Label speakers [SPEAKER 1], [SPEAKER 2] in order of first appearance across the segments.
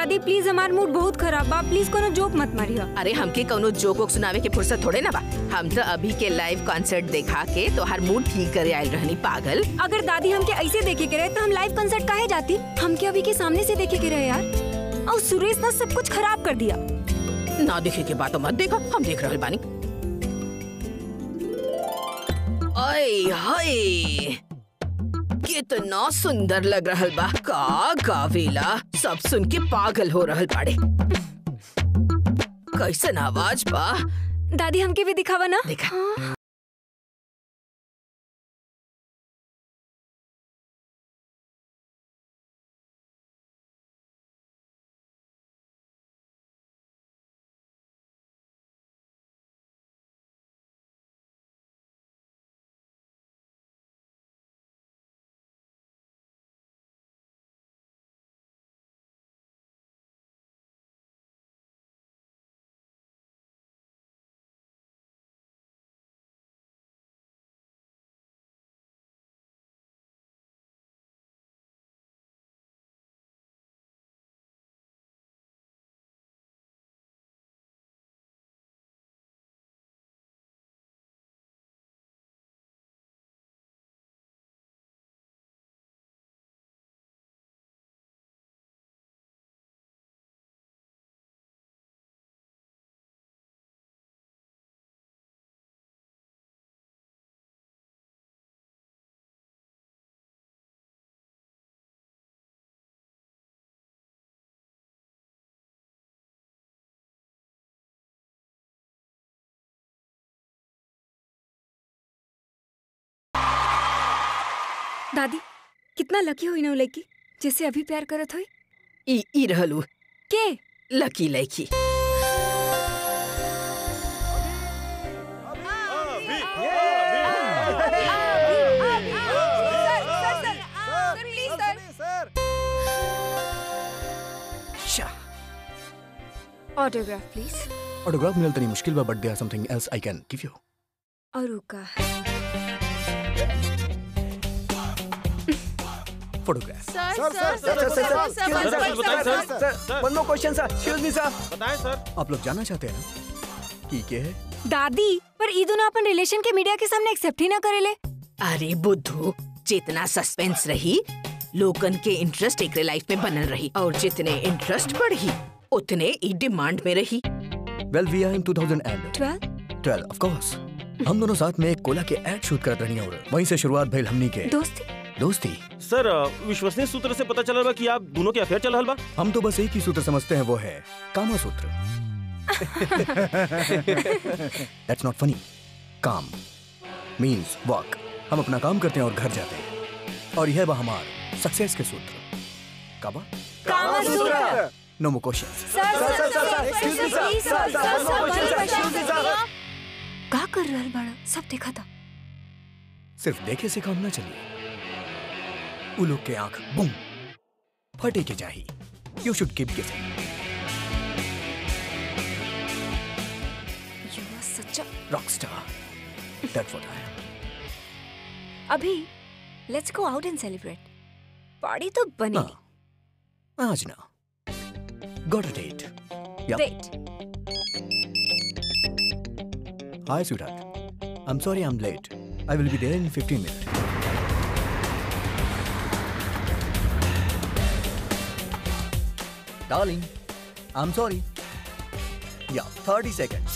[SPEAKER 1] दादी प्लीज हमार मूड बहुत खराब बा प्लीज कोनो जोक मत मारिया
[SPEAKER 2] अरे हमके कौनो जोक वोक सुनावे के फुर्सत थोड़े ना बा हम तो अभी के लाइव कॉन्सर्ट देखा के तो हर मूड ठीक करे आयल रहनी पागल
[SPEAKER 1] अगर दादी हमके ऐसे देखे के रहे तो हम लाइव कंसर्ट काहे जाती हमके अभी के सामने से देखे के रहे यार और सुरेश ना सब कुछ खराब कर दिया
[SPEAKER 2] ना देखे के बात मत देखो हम देख रहल बानी ओए हाय कितना सुंदर लग रहल बा का गावेला सब सुन के पागल हो रहल बाड़े कैसन आवाज बा
[SPEAKER 1] दादी हमके भी दिखावा ना
[SPEAKER 2] देखा
[SPEAKER 1] दादी कितना लकी हुई ना उ लड़की जैसे अभी प्यार करत हुई
[SPEAKER 2] ई ई रहलू
[SPEAKER 1] के
[SPEAKER 2] लकी लड़की
[SPEAKER 1] ऑटोग्राफ प्लीज
[SPEAKER 3] ऑटोग्राफ मिलल तनी मुश्किल बा but there something else I can give you
[SPEAKER 1] और रुका
[SPEAKER 3] photograph
[SPEAKER 4] one more question sir excuse me sir
[SPEAKER 5] बताएं सर
[SPEAKER 3] आप लोग जानना चाहते हैं ना कि के है
[SPEAKER 1] दादी पर ई दोनों अपन रिलेशन के मीडिया के सामने एक्सेप्ट ही ना करेले
[SPEAKER 2] अरे बुद्धू जितना सस्पेंस रही लोगन के इंटरेस्ट एक लाइफ में बनल रही और जितने इंटरेस्ट बढ़ी उतने ई डिमांड में रही
[SPEAKER 3] well we are in 2012
[SPEAKER 1] twelve
[SPEAKER 3] of course हम दोनों साथ में एक कोला के एड शूट करत रही और वहीं से शुरुआत भइल हमनी के
[SPEAKER 1] दोस्ती
[SPEAKER 3] दोस्ती
[SPEAKER 5] सर विश्वसनीय सूत्र से पता चला बा कि आप दोनों के अफेयर चल रहल बा
[SPEAKER 3] हम तो बस एक ही सूत्र समझते हैं वो है कामा सूत्र दैट्स नॉट फनी काम मीन्स वर्क हम अपना काम करते हैं और घर जाते हैं और यह बा हमार सक्सेस के सूत्र काबा
[SPEAKER 1] Kamasutra
[SPEAKER 3] no more questions
[SPEAKER 1] sir
[SPEAKER 4] sir, sir, sir, excuse me, sir. Sir, sir, one more question, sir. Excuse me, sir.
[SPEAKER 1] का कर रहल बड़ा सब देखा था
[SPEAKER 3] सिर्फ देखे से काम ना चलिए उ लोग के आंख बुम फटे के जाही you should keep giving
[SPEAKER 1] you are such a
[SPEAKER 3] rockstar that's what I am
[SPEAKER 1] अभी let's go out and celebrate party तो बनेगी
[SPEAKER 3] ना आज ना गॉट अ डेट या
[SPEAKER 1] wait
[SPEAKER 3] hi sweetheart I am sorry I am late I will be there in 15 minutes Darling, I'm sorry. Yeah, 30 seconds.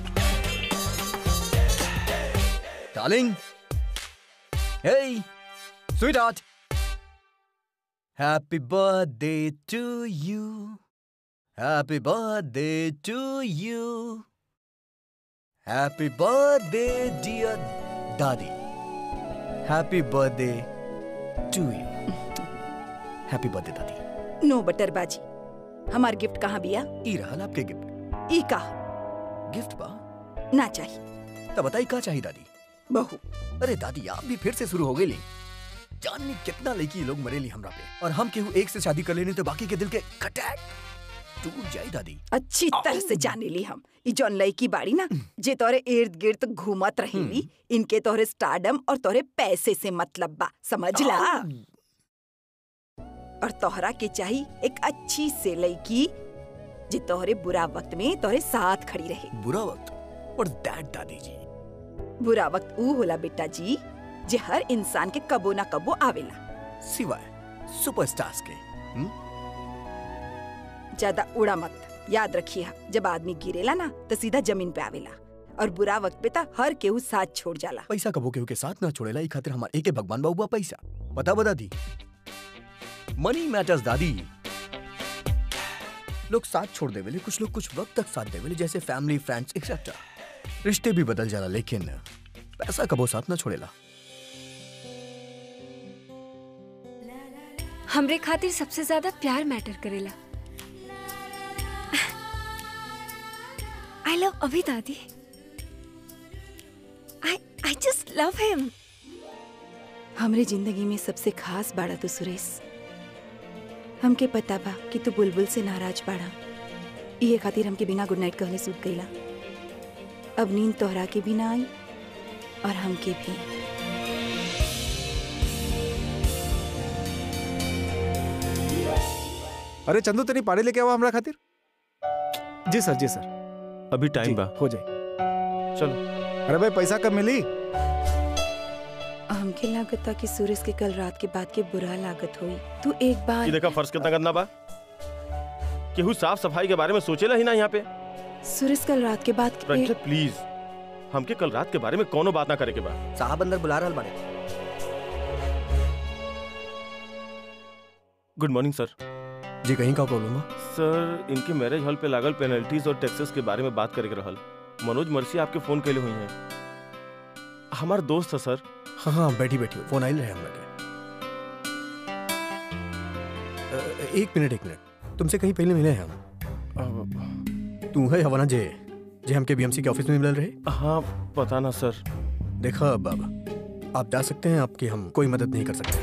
[SPEAKER 3] Darling. Hey, sweetheart. Happy birthday to you. Happy birthday to you. Happy birthday, dear Daddy. Happy birthday to you. Happy birthday, Daddy.
[SPEAKER 6] No बटरबाजी हमार gift कहाँ बिया
[SPEAKER 3] ई रहल आपके gift
[SPEAKER 6] ई का
[SPEAKER 3] gift बा
[SPEAKER 6] ना चाहिए
[SPEAKER 3] तब बताई का चाहिए दादी
[SPEAKER 6] बहू
[SPEAKER 3] अरे दादी आप भी फिर से शुरू हो गई ली जाननी कितना लड़की लोग मरेली हमरा पे और हम केहू एक से शादी कर लेनी तो बाकी के दिल के कटैक टूट जाई दादी
[SPEAKER 6] अच्छी तरह से जाने ली हम ई जौन लड़की बाड़ी ना जे तोरे इर्द गिर्द घूमत रहेली इनके तोरे स्टारडम और तोरे पैसे से मतलब बा समझ ला और तोहरा के चाही एक अच्छी से लड़की जे तोहरे बुरा वक्त में तोहरे साथ खड़ी रहे
[SPEAKER 3] बुरा वक्त और दैट दादी जी
[SPEAKER 6] बुरा वक्त ऊ होला बेटा जी जे हर इंसान के कबो ना कबो आवेला
[SPEAKER 3] सिवाय सुपरस्टार्स के हम्म?
[SPEAKER 6] ज्यादा उड़ा मत याद रखिए जब आदमी गिरेला ना तो सीधा जमीन पे आवेला और बुरा वक्त पे ता हर केहू साथ छोड़ जाला
[SPEAKER 3] पैसा कबो केहू के साथ ना छोड़ेला ई खातिर हमार एके भगवान बाबू बा पैसा बता बता दी मनी मैटर्स दादी लोग साथ छोड़ देवेले कुछ लोग कुछ वक्त तक साथ देवेले जैसे फैमिली फ्रेंड्स एक्सेट्रा रिश्ते भी बदल जाला लेकिन पैसा कबो साथ ना छोड़ेला
[SPEAKER 1] हमरे खातिर सबसे ज्यादा प्यार मैटर करेला आई लव अभी दादी आई आई जस्ट लव हिम
[SPEAKER 6] हमरे जिंदगी में सबसे खास बाड़ा तू सुरेश हमके पता बा कि तू बुलबुल से नाराज बाड़ा इहे खातिर हमके बिना गुड नाइट कहले सूत गईला अब नींद तोहरा के भी ना आई और हमके भी
[SPEAKER 7] अरे चंदू तनी पानी लेके आवा हमरा खातिर जी सर जी सर
[SPEAKER 5] अभी
[SPEAKER 7] जी,
[SPEAKER 5] टाइम बा
[SPEAKER 7] हो जाए
[SPEAKER 5] चलो
[SPEAKER 7] अरे भाई पैसा कब मिली
[SPEAKER 6] हमके लागत था कि सूरज के कल रात के बाद के बुरा लागत हुई तू एक
[SPEAKER 5] ये
[SPEAKER 6] बार
[SPEAKER 5] देखा फर्श कितना गंदा बा केहू साफ सफाई के बारे में सोचेला ही ना यहाँ पे
[SPEAKER 6] सूरज कल रात के बाद के
[SPEAKER 5] रंजित प्लीज हमके कल रात के बारे में कोनो बात ना करे के बा
[SPEAKER 3] साहब अंदर बुला रहल बाड़े
[SPEAKER 5] गुड मॉर्निंग सर
[SPEAKER 3] जी कहीं का प्रॉब्लम बा
[SPEAKER 5] सर इनके मैरिज हॉल पे लागल पेनल्टीज और टैक्सेस के बारे में बात करे के रहल मनोज मर्सी आपके फोन कैले हुई हैं हमार दोस्त है सर
[SPEAKER 3] हाँ हाँ बैठी बैठी फोन आइल रहे हम लगे अ, एक मिनट एक मिनट तुमसे कहीं पहले मिले हैं हम
[SPEAKER 5] अब-
[SPEAKER 3] तू है हवाना जे जे हमके बीएमसी के ऑफिस में मिल रहे
[SPEAKER 5] हाँ पता ना सर
[SPEAKER 3] देखा अब अब आप जा सकते हैं आपकी हम कोई मदद नहीं कर सकते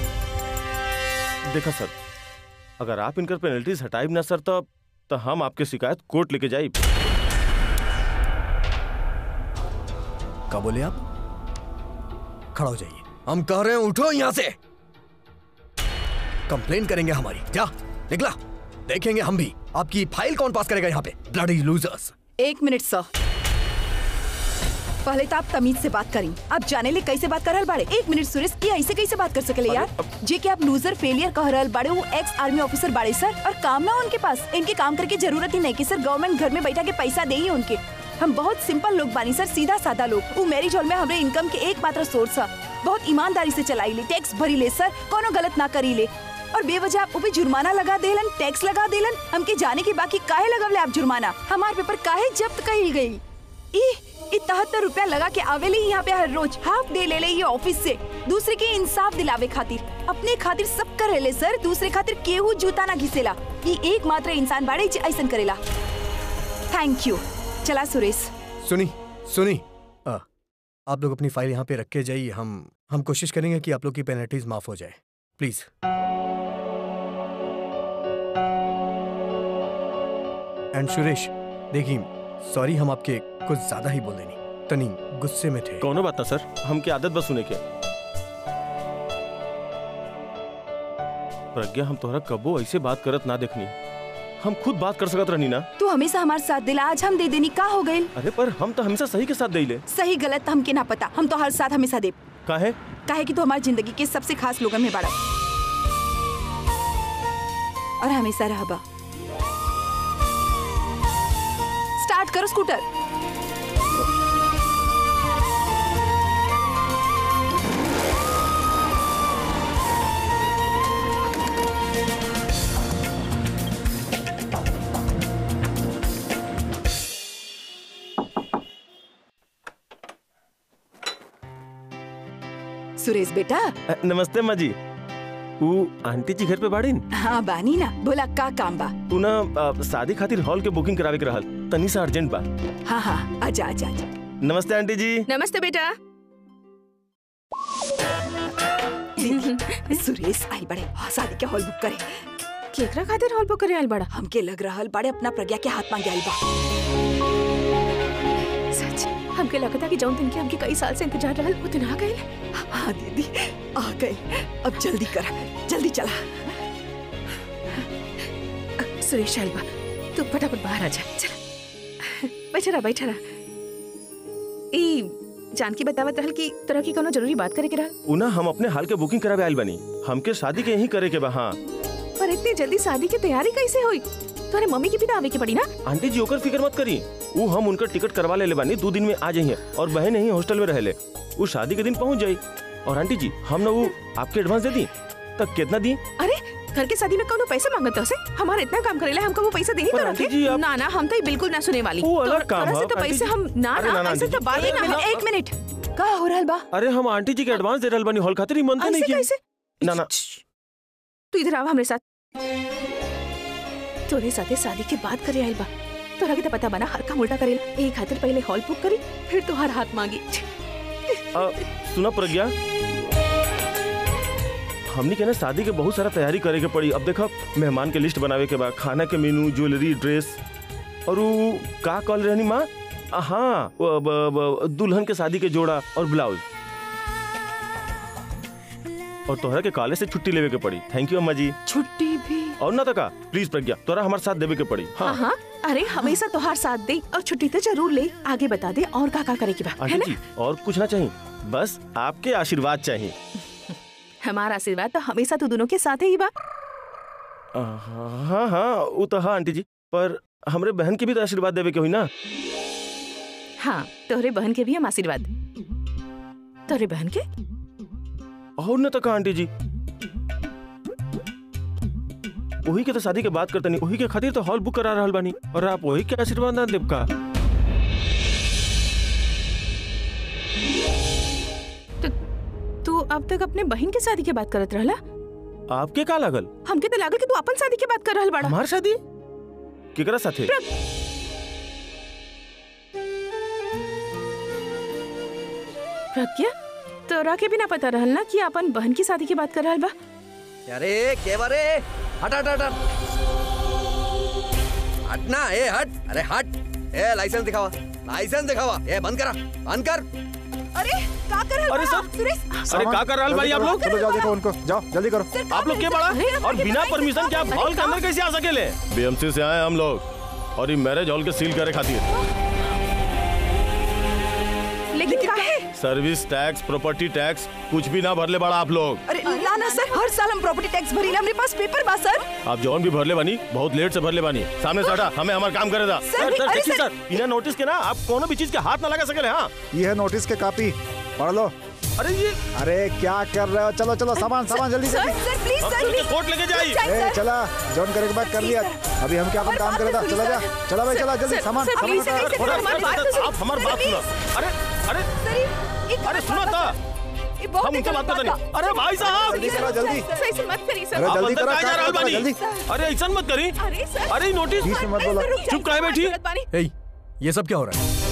[SPEAKER 5] देखा सर अगर आप इनकर पेनल्टीज हटाइब ना सर तो तो हम आपके शिकायत कोर्ट लेके जाइब
[SPEAKER 3] क्या बोले आप खड़ा हो जाइए हम कह रहे हैं उठो यहां से कंप्लेन करेंगे हमारी क्या निकला देखेंगे हम भी आपकी फाइल कौन पास करेगा यहाँ पे ब्लडी लूजर्स
[SPEAKER 6] एक मिनट सर पहले तो आप तमीज से बात करी आप जाने ले कैसे बात कर रहल बाड़े एक मिनट सुरेश की ऐसे कैसे बात कर सकले यार जे कि आप लूजर फेलियर कह रहल बाड़े वो एक्स आर्मी ऑफिसर बाड़े सर और काम ना उनके पास इनके काम करके जरूरत ही नहीं कि सर गवर्नमेंट घर में बैठा के पैसा दे ही उनके हम बहुत सिंपल लोग बानी सर सीधा साधा लोग वो मैरिज हॉल में हमारे इनकम के एकमात्र सोर्स है बहुत ईमानदारी से चलाई ले टैक्स भरी ले सर कोनो गलत ना करी ले और बेवजह आप ऊपर जुर्माना लगा देलन टैक्स लगा देलन हमके जाने के बाकी काहे लगवले आप जुर्माना हमार पेपर काहे जब्त कही गई ई इकहत्तर रुपया लगा के आवेले यहाँ पे हर रोज हाफ डे ले ले ये ऑफिस से दूसरे के इंसाफ दिलावे खातिर अपने खातिर सब करेले सर दूसरे खातिर केहू जूता ना घिसेला ये एकमात्र इंसान बाड़े जे ऐसन करेला थैंक यू चला सुरेश
[SPEAKER 3] सुनी सुनी आ, आप लोग अपनी फाइल यहाँ पे रख के जाइए हम हम कोशिश करेंगे कि आप लोग की पेनल्टीज माफ हो जाए प्लीज एंड सुरेश देखिए सॉरी हम आपके कुछ ज्यादा ही बोल देनी तनी गुस्से में थे
[SPEAKER 5] कोनो बात ना सर हमके आदत बस सुने के प्रज्ञा हम तोहरा कबो ऐसे बात करत ना देखनी हम खुद बात कर सकत रहनी ना
[SPEAKER 6] तू हमेशा हमारे साथ दिला आज हम दे देनी का हो गई
[SPEAKER 5] अरे पर हम तो हमेशा सही के साथ देले
[SPEAKER 6] सही गलत हमके ना पता हम तो हर साथ हमेशा दे
[SPEAKER 5] काहे
[SPEAKER 6] काहे कि तू हमारी जिंदगी के सबसे खास लोगन में बाड़ा और हमेशा रहबा स्टार्ट करो स्कूटर सुरेश बेटा
[SPEAKER 5] अ, नमस्ते माँ जी ऊ आंटी जी घर पे बाड़ीन
[SPEAKER 6] हाँ बानी ना बोला का काम बा
[SPEAKER 5] तू ना अ, शादी खातिर हॉल के बुकिंग करावे के रहल तनी सा अर्जेंट बा
[SPEAKER 6] हाँ हाँ आजा आजा आजा
[SPEAKER 5] नमस्ते आंटी जी
[SPEAKER 2] नमस्ते बेटा
[SPEAKER 6] सुरेश आई बड़े हाँ, शादी के हॉल बुक करे
[SPEAKER 2] केकरा खातिर हॉल बुक करे आइल बड़ा
[SPEAKER 6] हमके लग रहल बड़े अपना प्रज्ञा के हाथ मांगे आई बा
[SPEAKER 2] सच हमके लगता कि जौन दिन के हमके कई साल से इंतजार रहल वो दिन आ गइल
[SPEAKER 6] हाँ दीदी आ गए अब जल्दी कर जल्दी चला
[SPEAKER 2] सुरेश अलवा तू फटाफट बाहर आ जा चला बैठा रहा बैठा रहा ई जानकी बतावत रहल कि तोरा की कोनो जरूरी बात करे के रहल
[SPEAKER 5] उना हम अपने हाल के बुकिंग करावे आइल बनी हमके शादी के यही करे के बा हाँ
[SPEAKER 2] पर इतनी जल्दी शादी की तैयारी कैसे हुई तोरे मम्मी की भी तो आवे के पड़ी ना
[SPEAKER 5] आंटी जी ओकर फिक्र मत करी वो हम उनका टिकट करवा ले ले बानी दो दिन में आ जाइए और बहन यही हॉस्टल में रहले वो शादी के दिन पहुंच जाई और आंटी जी हम ना वो आपके एडवांस दे दी तब कितना दी
[SPEAKER 2] अरे घर के शादी में कोनो पैसा मांगत से हमारा इतना काम करेला हमको वो पैसा दे ही
[SPEAKER 5] पर
[SPEAKER 2] तो
[SPEAKER 5] आंटी
[SPEAKER 2] रखे
[SPEAKER 5] जी, आप-
[SPEAKER 2] ना ना हम तो ये बिल्कुल ना सुने वाली
[SPEAKER 5] वो अलग
[SPEAKER 2] तोर-
[SPEAKER 5] काम
[SPEAKER 2] तोरा से
[SPEAKER 5] है,
[SPEAKER 2] तो
[SPEAKER 5] आंटी
[SPEAKER 2] पैसे
[SPEAKER 5] जी।
[SPEAKER 2] हम ना
[SPEAKER 5] अरे
[SPEAKER 2] ना
[SPEAKER 5] ना, ना,
[SPEAKER 2] ऐसे
[SPEAKER 5] आंटी
[SPEAKER 2] तो
[SPEAKER 5] जी।
[SPEAKER 2] बात ही
[SPEAKER 5] अरे
[SPEAKER 2] ना
[SPEAKER 5] ना,
[SPEAKER 2] है
[SPEAKER 6] एक मिनट का हो रहल बा
[SPEAKER 5] अरे हम आंटी जी के एडवांस दे रहल बानी हॉल खातिर ईमानदारी
[SPEAKER 2] ऐसे
[SPEAKER 5] नहीं की
[SPEAKER 2] कैसे
[SPEAKER 5] ना ना
[SPEAKER 2] तू इधर आवा हमरे साथ तोरे साथे शादी के बात करे आइल बा तोरा के तो पता बना हर काम उल्टा करेला एक खातिर पहले हॉल बुक करी फिर तोहार हाथ मांगी
[SPEAKER 5] आ, सुना प्रज्ञा हमनी के ना शादी के बहुत सारा तैयारी करे के पड़ी अब देखा मेहमान के लिस्ट बनावे के बाद खाना के मेनू ज्वेलरी ड्रेस और वो का कॉल रहनी माँ आ, हाँ वो, ब- ब- दुल्हन के शादी के जोड़ा और ब्लाउज और तोहरा के कॉलेज से छुट्टी लेवे के पड़ी थैंक यू अम्मा जी
[SPEAKER 6] छुट्टी भी
[SPEAKER 5] और ना तका प्लीज प्रज्ञा तोरा हमारे साथ देवे के पड़ी हाँ
[SPEAKER 2] हाँ अरे हमेशा तोहार साथ दे और छुट्टी तो जरूर ले आगे बता दे और का का करे की बा है
[SPEAKER 5] आंटी
[SPEAKER 2] ना
[SPEAKER 5] जी और कुछ ना चाहिए बस आपके आशीर्वाद चाहिए
[SPEAKER 2] हमारा आशीर्वाद तो हमेशा तू दोनों के साथ ही बा
[SPEAKER 5] आ, हाँ हाँ वो तो हाँ आंटी जी पर हमरे बहन की भी तो आशीर्वाद देवे के हुई ना
[SPEAKER 2] हाँ तोहरे बहन के भी हम आशीर्वाद तोहरे बहन के
[SPEAKER 5] और न तक आंटी जी वही के तो शादी के बात करते नहीं वही के खातिर तो हॉल बुक करा रहल बानी और आप वही के आशीर्वाद ना देव का
[SPEAKER 2] तो तू अब तक अपने बहन के शादी के बात करत रहला
[SPEAKER 5] आपके का लागल
[SPEAKER 2] हमके तो लागल कि तू अपन शादी के बात कर रहल बाड़ा
[SPEAKER 5] हमार शादी केकरा साथे
[SPEAKER 2] प्रज्ञा तोरा के भी ना पता रहल ना कि अपन बहन की शादी की बात कर रहल बा
[SPEAKER 3] अरे के बारे हट हट हट हट हट ना ए हट अरे हट ए लाइसेंस दिखावा लाइसेंस दिखावा ए बंद करा बंद कर
[SPEAKER 6] अरे का कर रहल
[SPEAKER 5] अरे
[SPEAKER 6] बा?
[SPEAKER 5] सर
[SPEAKER 6] सुरेश
[SPEAKER 5] अरे का कर रहल भाई आप लोग
[SPEAKER 7] चलो जाओ देखो उनको जाओ जल्दी करो
[SPEAKER 5] आप लोग के बड़ा और बिना परमिशन के आप हॉल के अंदर कैसे आ सकेले बीएमसी से आए हम लोग और ये मैरिज हॉल के सील करे खातिर
[SPEAKER 2] लेकिन काहे
[SPEAKER 5] सर्विस टैक्स प्रॉपर्टी टैक्स कुछ भी ना भरले बड़ा आप लोग
[SPEAKER 6] अरे ना ना सर हर साल हम प्रॉपर्टी टैक्स भरीला हमरे पास पेपर बा सर
[SPEAKER 5] आप जौन भी भरले बानी बहुत लेट से भरले बानी सामने से हटा हमें हमारा काम करे दा
[SPEAKER 6] सर,
[SPEAKER 5] सर सर
[SPEAKER 6] अरे
[SPEAKER 5] देखिए
[SPEAKER 6] सर।
[SPEAKER 5] सर बिना नोटिस के ना आप कोनो भी चीज के हाथ ना लगा सकेले हाँ
[SPEAKER 7] ये है नोटिस के कॉपी पढ़ लो
[SPEAKER 5] अरे ये
[SPEAKER 7] अरे क्या कर रहे हो चलो चलो सामान सामान जल्दी
[SPEAKER 6] सर
[SPEAKER 7] जल्दी
[SPEAKER 6] सर प्लीज
[SPEAKER 5] अब
[SPEAKER 6] सर
[SPEAKER 5] तुझे
[SPEAKER 6] प्लीज
[SPEAKER 5] कोर्ट लेके जाइए
[SPEAKER 6] जाइए,
[SPEAKER 7] ए
[SPEAKER 6] सर।
[SPEAKER 7] चला जॉन करे के बाद कर लिया अभी हम क्या अपन
[SPEAKER 6] और
[SPEAKER 7] काम
[SPEAKER 6] बात
[SPEAKER 7] करे था
[SPEAKER 6] तो
[SPEAKER 7] चला जा
[SPEAKER 6] सुनिए,
[SPEAKER 7] चला भाई
[SPEAKER 2] सर,
[SPEAKER 7] चला जल्दी
[SPEAKER 2] सर,
[SPEAKER 7] सामान
[SPEAKER 2] सर,
[SPEAKER 7] सामान
[SPEAKER 2] प्लीज,
[SPEAKER 7] उतार।
[SPEAKER 2] सर,
[SPEAKER 5] थोड़ा
[SPEAKER 2] हमारी
[SPEAKER 5] थोड़ा-
[SPEAKER 2] बात तो सुनिए।
[SPEAKER 5] आप हमारी बात
[SPEAKER 6] सर,
[SPEAKER 5] सुनो अरे अरे
[SPEAKER 6] सर ये- ये
[SPEAKER 5] अरे
[SPEAKER 6] गलत
[SPEAKER 5] सुनो
[SPEAKER 6] बात
[SPEAKER 5] था
[SPEAKER 6] बा। ये बहुत
[SPEAKER 5] हम
[SPEAKER 6] ही
[SPEAKER 5] उनसे
[SPEAKER 6] गलत
[SPEAKER 5] बात करते
[SPEAKER 6] बा।
[SPEAKER 5] नहीं अरे भाई साहब
[SPEAKER 7] जल्दी करो जल्दी
[SPEAKER 2] सही से मत करी सर
[SPEAKER 7] अरे
[SPEAKER 5] आप
[SPEAKER 7] जल्दी
[SPEAKER 5] अंदर
[SPEAKER 7] करो,
[SPEAKER 5] कहाँ जा
[SPEAKER 7] काम
[SPEAKER 5] रहल
[SPEAKER 7] करो,
[SPEAKER 5] बानी
[SPEAKER 7] जल्दी।
[SPEAKER 5] अरे ऐसा मत करी
[SPEAKER 2] अरे सर
[SPEAKER 5] अरे नोटिस
[SPEAKER 7] बीच में मत बोलो
[SPEAKER 5] चुप काहे बैठी
[SPEAKER 3] ए, ये सब क्या हो रहा है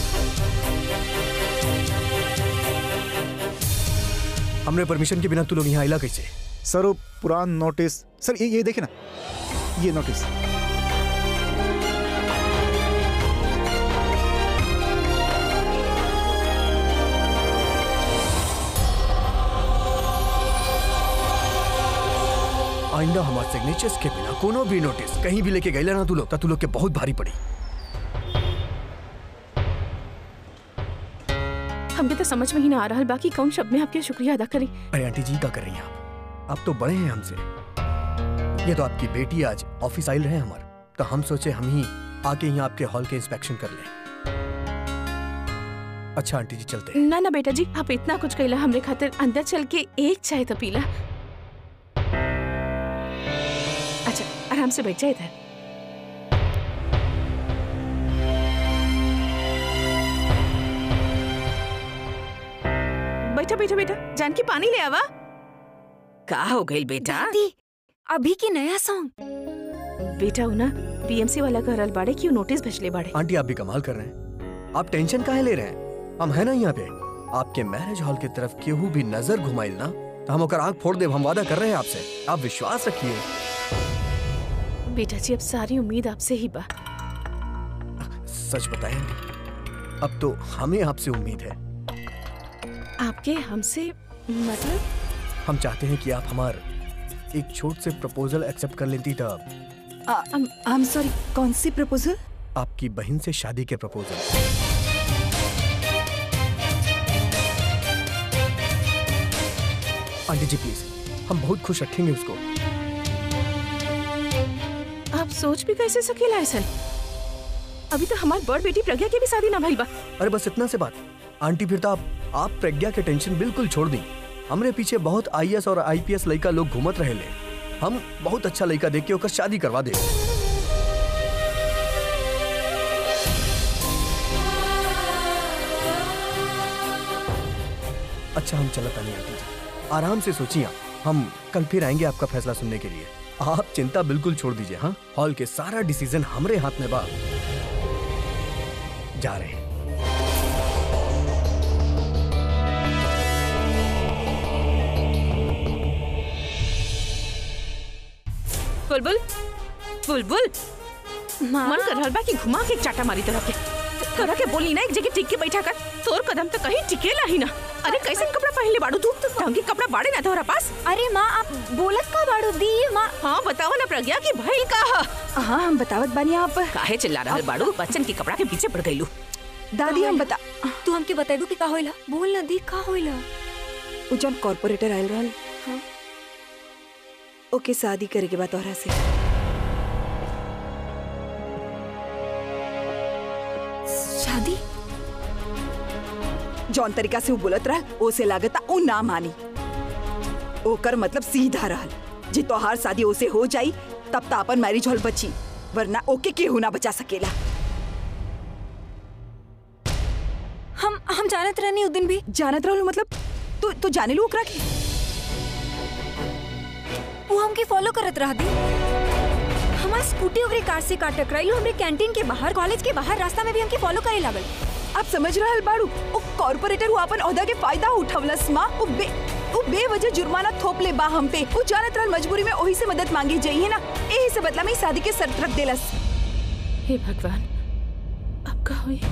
[SPEAKER 3] हमने परमिशन के बिना तू लोग यहाँ आइला कैसे
[SPEAKER 7] सर वो पुरान नोटिस सर ये ये देखिए ना ये नोटिस
[SPEAKER 3] आइंदा हमारे सिग्नेचर्स के बिना कोनो भी नोटिस कहीं भी लेके गईला ना तू लोग ता तू लोग के बहुत भारी पड़ी
[SPEAKER 2] हमके तो समझ में ही ना आ रहा बाकी कौन शब्द में आपके शुक्रिया अदा करी
[SPEAKER 3] अरे आंटी जी क्या कर रही हैं आप आप तो बड़े हैं हमसे ये तो आपकी बेटी आज ऑफिस आइल रहे हमारे तो हम सोचे हम ही आके यहाँ आपके हॉल के इंस्पेक्शन कर लें अच्छा आंटी जी चलते हैं
[SPEAKER 2] ना ना बेटा जी आप इतना कुछ कहला हमरे खातिर अंदर चल के एक चाय तो पीला अच्छा आराम से बैठ जाए इधर बैठा बैठा बेटा जानकी पानी ले आवा का हो गई बेटा
[SPEAKER 1] दादी अभी की नया सॉन्ग
[SPEAKER 2] बेटा ना बीएमसी वाला कहल बाड़े कि नोटिस भेजले बाड़े
[SPEAKER 3] आंटी आप भी कमाल कर रहे हैं आप टेंशन काहे ले रहे हैं हम है ना यहाँ पे आपके मैरिज हॉल की तरफ केहू भी नजर घुमाइल ना तो हम ओकर आग फोड़ देब हम वादा कर रहे हैं आपसे आप विश्वास रखिए
[SPEAKER 2] बेटा जी अब सारी उम्मीद आपसे ही बा
[SPEAKER 3] सच बताएं अब तो हमें आपसे उम्मीद है
[SPEAKER 2] आपके हमसे मतलब
[SPEAKER 3] हम चाहते हैं कि आप हमार एक छोट से प्रपोजल एक्सेप्ट कर लेती था
[SPEAKER 6] आई एम सॉरी कौन सी प्रपोजल
[SPEAKER 3] आपकी बहन से शादी के प्रपोजल आंटी जी प्लीज हम बहुत खुश रखेंगे उसको
[SPEAKER 2] आप सोच भी कैसे सकेला ऐसा अभी तो हमारी बड़ बेटी प्रज्ञा की भी शादी ना भइल बा
[SPEAKER 3] अरे बस इतना से बात आंटी फिर तो आप आप प्रज्ञा के टेंशन बिल्कुल छोड़ दी हमरे पीछे बहुत आईएएस और आईपीएस लड़का लोग घूमत रहे ले हम बहुत अच्छा लड़का देख के ओकर शादी करवा दे अच्छा हम चलता नहीं आंटी जी आराम से सोचिए आप। हम कल फिर आएंगे आपका फैसला सुनने के लिए आप चिंता बिल्कुल छोड़ दीजिए हाँ हॉल के सारा डिसीजन हमरे हाथ में बा जा रहे हैं
[SPEAKER 2] बुलबुल बुलबुल मन कर रहल बा कि घुमा के एक चाटा मारी तरह के तोरा के बोली ना एक जगह टिक के बैठा कर तोर कदम तो कहीं टिकेला ही ना अरे कैसे कपड़ा पहनले बाड़ू तू ढंग के कपड़ा बाड़े ना तोरा पास
[SPEAKER 1] अरे माँ आप बोलत का बाड़ू दी माँ
[SPEAKER 2] हाँ बताओ ना प्रज्ञा की भइल का ह?
[SPEAKER 6] हाँ हम बतावत बानी आप
[SPEAKER 2] काहे चिल्ला रहल बाड़ू बच्चन के कपड़ा के पीछे पड़ गईलू
[SPEAKER 6] दादी हम बता
[SPEAKER 1] तू हमके बताइबू कि का होइला बोल ना दी का होइला
[SPEAKER 6] उ जौन कॉर्पोरेटर आयल रहल
[SPEAKER 1] हाँ।
[SPEAKER 6] ओके शादी करे के बाद तोहरा से
[SPEAKER 1] शादी
[SPEAKER 6] जौन तरीका से वो बोलत रहल ओसे लागता उ ना मानी ओकर मतलब सीधा रहल जे तोहार शादी ओसे हो जाई तब त अपन मैरिज हॉल बची वरना ओके केहू ना बचा सकेला
[SPEAKER 1] हम हम जानत रहनी उ दिन भी
[SPEAKER 6] जानत रहल मतलब तू तू जाने लू ओकरा के
[SPEAKER 1] वो हमके फॉलो करत रहा दी हमार स्कूटी ओकरे कार से काट टकराइलो हमरे कैंटीन के बाहर कॉलेज के बाहर रास्ता में भी हमके फॉलो करे लागल
[SPEAKER 6] आप समझ रहल बाड़ू ओ कॉर्पोरेटर वो अपन ओहदा के फायदा उठवलस माँ ओ बे ओ बेवजह जुर्माना थोप ले बा हम पे वो जानत रहल मजबूरी में ओही से मदद मांगी जाइए ना एही से बदला में ई शादी के शर्त रख देलस
[SPEAKER 2] हे भगवान अब का हुई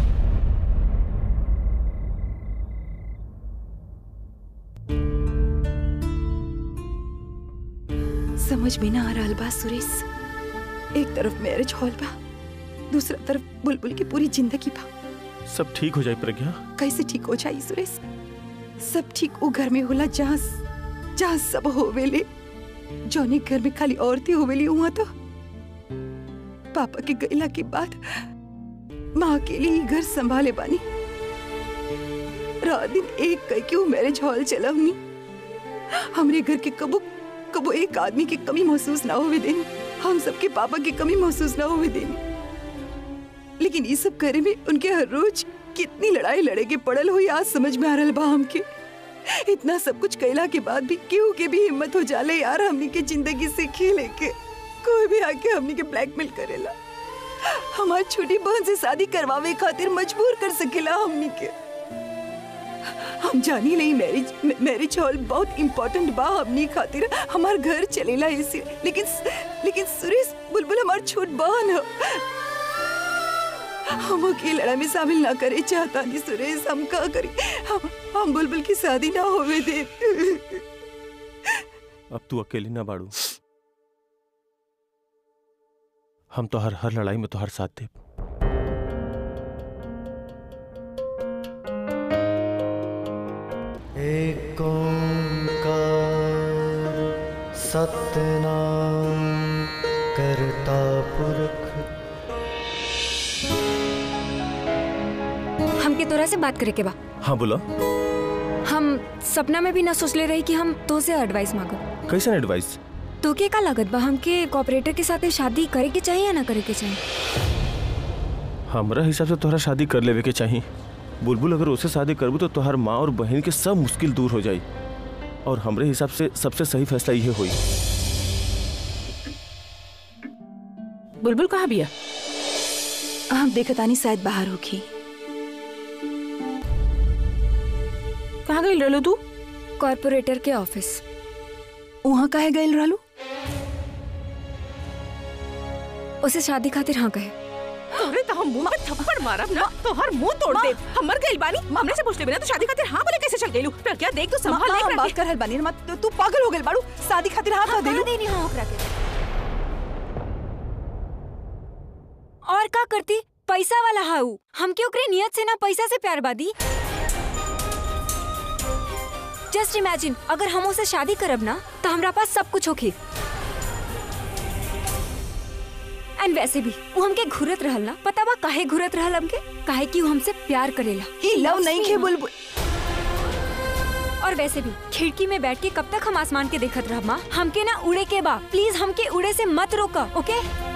[SPEAKER 6] समझ में ना आ रहल बा सुरेश एक तरफ मैरिज हॉल बा दूसरा तरफ बुलबुल की पूरी जिंदगी बा
[SPEAKER 5] सब ठीक हो जाए प्रज्ञा
[SPEAKER 6] कैसे ठीक हो जाई सुरेश सब ठीक वो घर में होला जहाँ जहाँ सब होवेले जौने घर में खाली औरतें होवेली वहाँ तो पापा के गैला के बाद माँ अकेले ही घर संभाले बानी रात दिन एक कह के वो मैरिज हॉल चलवनी हमरे घर के कबो कबो एक आदमी की कमी महसूस ना होवे देनी हम सबके पापा की कमी महसूस ना होवे देनी लेकिन ये सब करे में उनके हर रोज कितनी लड़ाई लड़े के पड़ल हुई आज समझ में आ रहा बा हमके इतना सब कुछ कैला के बाद भी केहू के भी हिम्मत हो जाले यार हमनी के जिंदगी से खेले के कोई भी आके हमनी के ब्लैकमेल करेला हमार छोटी बहन से शादी करवावे खातिर मजबूर कर सकेला हमनी के हम जानी नहीं मैरिज मैरिज हॉल बहुत इम्पोर्टेंट बा हमनी खातिर हमार घर चलेला इसे लेकिन लेकिन सुरेश बुलबुल हमार छोट बहन है हम की लड़ाई में शामिल ना करे चाहता नहीं सुरेश हम का करी हम हम बुलबुल की शादी ना होवे दे
[SPEAKER 5] अब तू अकेली ना बाड़ू हम तो हर हर लड़ाई में तो हर साथ दे
[SPEAKER 8] एक ओंकार सतनाम करता पुरख
[SPEAKER 1] हमके तोरा से बात करे के बा
[SPEAKER 5] हाँ बोला
[SPEAKER 1] हम सपना में भी ना सोचले रही कि हम तो से एडवाइस मांगो
[SPEAKER 5] कैसन एडवाइस
[SPEAKER 1] तो के का लागत बा हमके कॉपरेटर के साथ शादी करे के चाहिए या ना करे के चाहिए
[SPEAKER 5] हमरा हिसाब से तोहरा शादी कर लेवे के चाहिए बुलबुल अगर उसे शादी करबू तो तोहर माँ और बहन के सब मुश्किल दूर हो जाई और हमरे हिसाब से सबसे सही फैसला ये हुई
[SPEAKER 2] बुलबुल कहाँ बिया
[SPEAKER 6] हम देखतानी शायद बाहर होगी
[SPEAKER 2] कहाँ गई रहलो तू
[SPEAKER 1] कॉर्पोरेटर के ऑफिस
[SPEAKER 6] वहाँ काहे गइल रहलू
[SPEAKER 1] उसे शादी खातिर हाँ कहे
[SPEAKER 2] अरे तो हम मुंह पे थप्पड़ मारब ना तो हर मुंह तोड़ दे हम मर गइल बानी हमने से पूछ ले बिना तो शादी खातिर हां बोले कैसे चल गइलू प्रज्ञा देख तो
[SPEAKER 6] माँ,
[SPEAKER 2] संभाल
[SPEAKER 6] माँ,
[SPEAKER 2] ले
[SPEAKER 6] हम
[SPEAKER 2] प्रज्ञा।
[SPEAKER 6] बात कर रहल बानी मत तू पागल हो गेल बाड़ू शादी खातिर हाँ कह देलू
[SPEAKER 1] देनी हाँ ओकरा के और का करती पैसा वाला हाउ हमके ओकरे नियत से ना पैसा से प्यार बादी जस्ट इमेजिन अगर हम उसे शादी करब ना तो हमरा पास सब कुछ होखे एंड वैसे भी वो हमके घुरत रहल ना पता बा काहे घुरत रहल हमके काहे कि वो हमसे प्यार करेला
[SPEAKER 6] ई लव नहीं खे बुलबुल
[SPEAKER 1] और वैसे भी खिड़की में बैठ के कब तक हम आसमान के देखत रह माँ हमके ना उड़े के बा प्लीज हमके उड़े से मत रोका ओके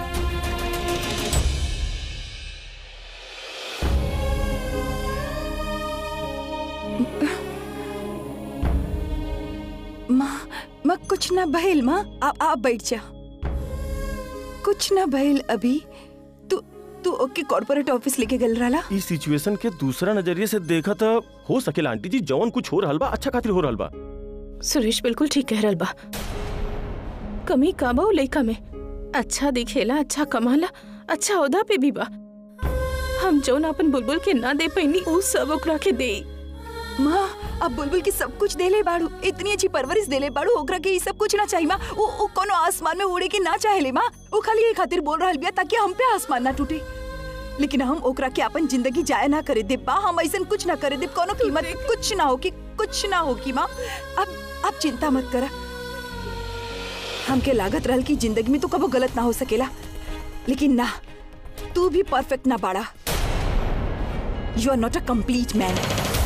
[SPEAKER 6] माँ माँ कुछ ना भइल माँ आप आप बैठ जा कुछ ना भइल अभी तू तू ओके कॉर्पोरेट ऑफिस लेके गल रहा
[SPEAKER 5] इस सिचुएशन के दूसरा नजरिए से देखा था हो सकेला आंटी जी जवन कुछ हो रहल बा अच्छा खातिर हो रहल बा
[SPEAKER 2] सुरेश बिल्कुल ठीक कह रहल बा कमी का बा उ लइका में अच्छा दिखेला अच्छा कमाला अच्छा औदा पे भी बा हम जौन अपन बुलबुल के ना दे पैनी उ सब ओकरा के दे
[SPEAKER 6] माँ अब बुलबुल की सब कुछ देले बाड़ू इतनी अच्छी परवरिश देले बाड़ू ओकरा के ई सब कुछ ना चाहिए माँ वो वो कोनो आसमान में उड़े के ना चाहेले माँ वो खाली ये खातिर बोल रहल बिया ताकि हम पे आसमान ना टूटे लेकिन हम ओकरा के अपन जिंदगी जाया ना करे दे बा हम ऐसा कुछ ना करे दे कोनो कीमत कुछ ना होगी कुछ ना होगी माँ अब अब चिंता मत करा हमके लागत रहल कि जिंदगी में तो कबो गलत ना हो सकेला लेकिन ना तू भी परफेक्ट ना बाड़ा you are not a complete man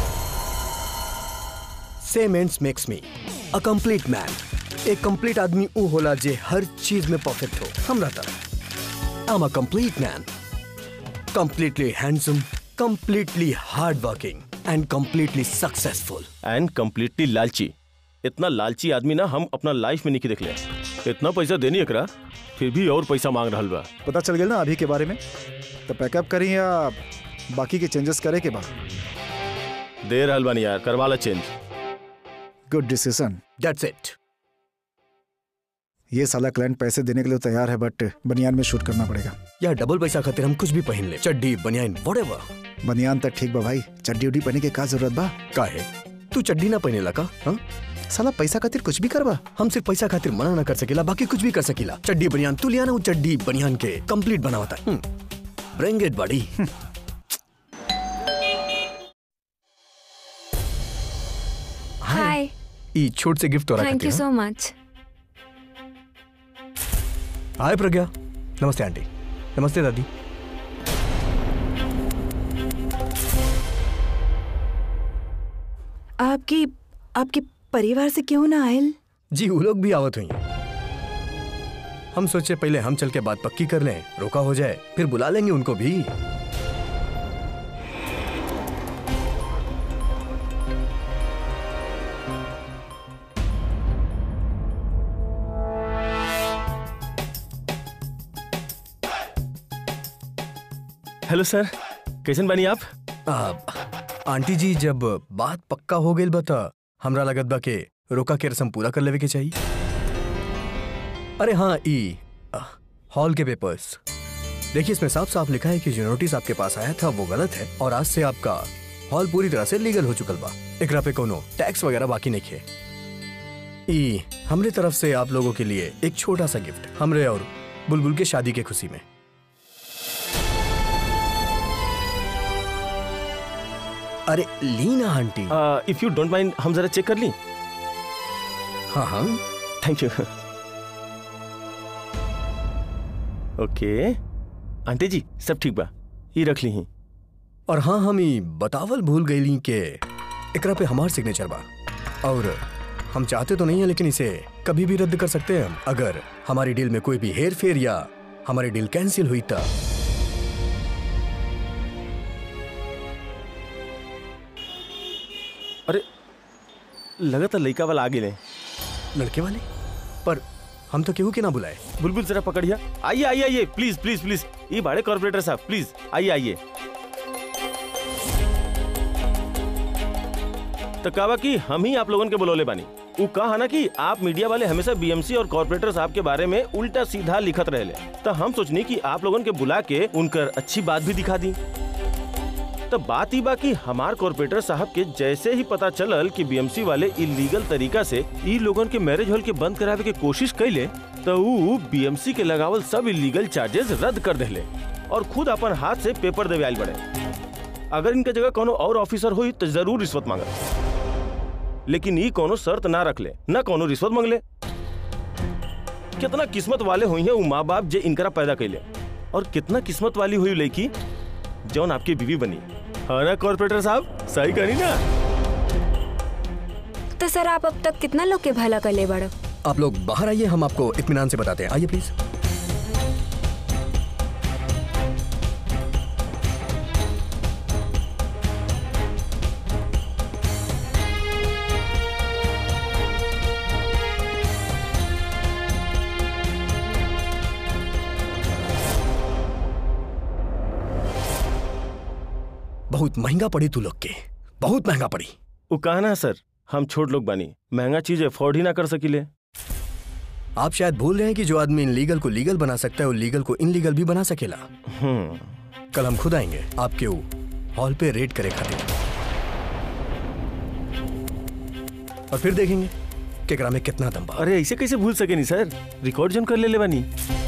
[SPEAKER 3] same ends makes me a complete man एक कंप्लीट आदमी ऊ होला जे हर चीज में परफेक्ट हो हमरा तरह I am a complete man completely handsome completely hard working and completely successful
[SPEAKER 5] and completely लालची इतना लालची आदमी ना हम अपना लाइफ में नहीं देख ले इतना पैसा देनी एकरा फिर भी और पैसा मांग रहल बा
[SPEAKER 7] पता चल गया ना अभी के बारे में तो पैकअप करें या बाकी के चेंजेस करे के बाद
[SPEAKER 5] दे रहल बानी यार करवा ला change
[SPEAKER 7] good decision
[SPEAKER 3] that's it
[SPEAKER 7] ये साला क्लाइंट पैसे देने के लिए तैयार है बट बनियान में शूट करना पड़ेगा
[SPEAKER 3] या डबल पैसा खातिर हम कुछ भी पहन ले चड्डी बनियान व्हाटएवर
[SPEAKER 7] बनियान तक ठीक बा भाई चड्डी उड्डी पहने के का जरूरत बा
[SPEAKER 3] काहे तू चड्डी ना पहने लगा हाँ
[SPEAKER 7] साला पैसा खातिर कुछ भी करबा
[SPEAKER 3] हम सिर्फ पैसा खातिर मना ना कर सकेला बाकी कुछ भी कर सकेला चड्डी बनियान तू लिया ना वो चड्डी बनियान के कंप्लीट बनावता ब्रिंग इट बड़ी
[SPEAKER 1] हाय
[SPEAKER 3] ई छोट से गिफ्ट हो रहा
[SPEAKER 1] thank you so much
[SPEAKER 3] hi Pragya नमस्ते आंटी नमस्ते दादी
[SPEAKER 6] आपकी आपके परिवार से क्यों ना आयल
[SPEAKER 3] जी वो लोग भी आवत हुई हम सोचे पहले हम चल के बात पक्की कर लें रोका हो जाए फिर बुला लेंगे उनको भी
[SPEAKER 5] हेलो सर कैसन बानी आप
[SPEAKER 3] आ, आंटी जी जब बात पक्का हो गई बता हमरा लगत बा के रोका के रस्म पूरा कर लेवे के चाहिए अरे हाँ ई आ, हॉल के पेपर्स देखिए इसमें साफ साफ लिखा है कि जो नोटिस आपके पास आया था वो गलत है और आज से आपका हॉल पूरी तरह से लीगल हो चुकल बा एकरा पे कोनो टैक्स वगैरह बाकी नहीं है ई हमरे तरफ से आप लोगों के लिए एक छोटा सा गिफ्ट हमरे और बुलबुल के शादी के खुशी में अरे लीना aunty
[SPEAKER 5] if you don't mind हम जरा चेक कर ली
[SPEAKER 3] हाँ हाँ
[SPEAKER 5] थैंक यू ओके आंटी जी सब ठीक बा ये रख ली ही
[SPEAKER 3] और हाँ हम ई बतावल भूल गईली के एकरा पे हमार सिग्नेचर बा और हम चाहते तो नहीं है लेकिन इसे कभी भी रद्द कर सकते हैं हम अगर हमारी डील में कोई भी हेर फेर या हमारी डील कैंसिल हुई तब
[SPEAKER 5] अरे लगा था लड़का वाला आगे ले
[SPEAKER 3] लड़के वाले पर हम तो केहू के ना बुलाए
[SPEAKER 5] बुलबुल जरा पकड़िया आइए आइए आइए प्लीज प्लीज प्लीज ये बाड़े कॉर्पोरेटर साहब प्लीज आइए आइए तो कावा कि हम ही आप लोगन के बुलौले बानी वो कहा ना कि आप मीडिया वाले हमेशा बीएमसी और कॉर्पोरेटर साहब के बारे में उल्टा सीधा लिखत रहे तो हम सोचनी कि आप लोगन के बुला के उनकर अच्छी बात भी दिखा दी तो बात ही बा कि हमार कॉर्पोरेटर साहब के जैसे ही पता चलल कि बीएमसी वाले इलीगल तरीका से ई लोगन के मैरिज हॉल के बंद करावे के कोशिश कैले तो वो बीएमसी के लगावल सब इलीगल चार्जेस रद्द कर देले और खुद अपन हाथ से पेपर देवे आयल बड़े अगर इनके जगह कोनो और ऑफिसर हुई तो जरूर रिश्वत मांगत लेकिन ई कोनो शर्त ना रख ले न कोनो रिश्वत मांगले कितना किस्मत वाले हुई है वो माँ बाप जे इनकरा पैदा कैले और कितना किस्मत वाली हुई लड़की जौन आपकी बीवी बनी हाँ ना कॉर्पोरेटर साहब सही करी ना
[SPEAKER 1] तो सर आप अब तक कितना लोग के भला कर ले बड़ो
[SPEAKER 3] आप लोग बाहर आइए हम आपको इत्मीनान से बताते हैं आइए प्लीज बहुत महंगा पड़ी तू लोग के बहुत महंगा पड़ी
[SPEAKER 5] वो कहा ना सर हम छोट लोग बानी महंगा चीज अफोर्ड ही ना कर सकीले
[SPEAKER 3] आप शायद भूल रहे हैं कि जो आदमी इनलीगल को लीगल बना सकता है वो लीगल को इनलीगल भी बना सकेला
[SPEAKER 5] हम्म
[SPEAKER 3] कल हम खुद आएंगे आपके वो हॉल पे रेड करे खातिर और फिर देखेंगे केकरा में कितना दम बा
[SPEAKER 5] अरे ऐसे कैसे भूल सके नहीं सर रिकॉर्ड जन कर ले ले बानी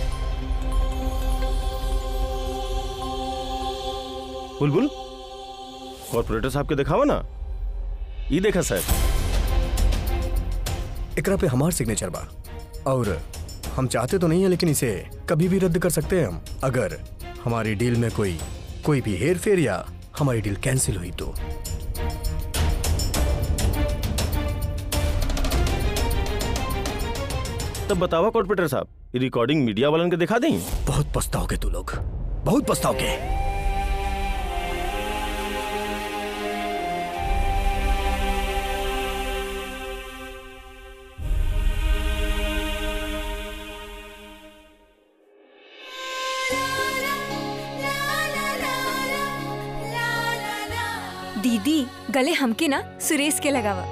[SPEAKER 5] बुलबुल कॉर्पोरेटर साहब के दिखावा ना ये देखा सर
[SPEAKER 3] एकरा पे हमार सिग्नेचर बा और हम चाहते तो नहीं है लेकिन इसे कभी भी रद्द कर सकते हैं हम अगर हमारी डील में कोई कोई भी हेर फेर या हमारी डील कैंसिल हुई तो
[SPEAKER 5] तब बतावा कॉर्पोरेटर साहब ये रिकॉर्डिंग मीडिया वालन के दिखा दें
[SPEAKER 3] बहुत पछताओगे तू लोग बहुत पछताओगे
[SPEAKER 1] दीदी गले हमके ना सुरेश के लगावा